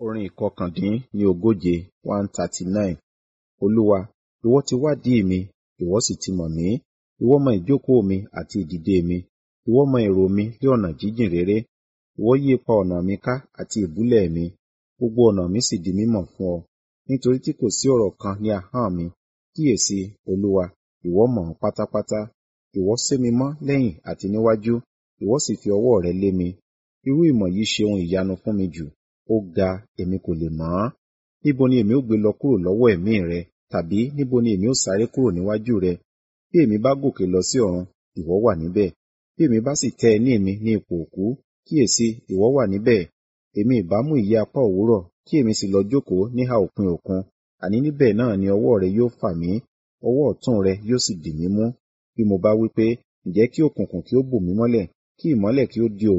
Orin ìkọkàndín ní ogóje one thirty nine. Olúwa, ìwọ ti wádìí mi, ìwọ sì ti mọ̀ mí. Ìwọ mọ ìjókòó mi àti ìdìde mi. Ìwọ mọ èrò mi ní ọ̀nà jíjìn réré. Ìwọ yí ipa ọ̀nà mi ká àti ìbúlẹ̀ mi. Gbogbo ọ̀nà mi sì di mímọ̀ fún ọ. Nítorí tí kò sí ọ̀rọ̀ kan ní ahọ́n mi. Kíyèsi, Olúwa, ìwọ mọ̀ ọ́n pátápátá. Ìwọ sé mi mọ́ lẹ́yìn àti níwájú, ìwọ sì fi ọwọ́ rẹ lé mi. Irú ìmọ̀ yìí ṣe ohun ìyanu fún mi jù. Ó ga, èmi kò lè mọ̀ ọ́n. Níbo ni èmi ó gbé lọ kúrò lọ́wọ́ ẹ̀mí rẹ? Tàbí níbo ni èmi ó sáré kúrò níwájú rẹ? Bí èmi bá gòkè lọ sí ọ̀run, ìwọ wà níbẹ̀. Bí èmi bá sì tẹ́ ẹní mi ní ipò òkú, kíyèsi, ìwọ wà níbẹ̀. Èmi ìbá mú ìyẹ́ apá òwúrọ̀, kí èmi sì lọ jókòó níhà òpin òkun. Àní níbẹ̀ náà ni ọwọ́ rẹ yóò fà mí, ọwọ́ ọ̀tún rẹ yóò sì dì mí mú. Bí mo bá wí pé, ǹjẹ́ kí òkùnkùn kí ó bò mí mọ́lẹ̀, kí ìmọ́lẹ̀ kí ó di òru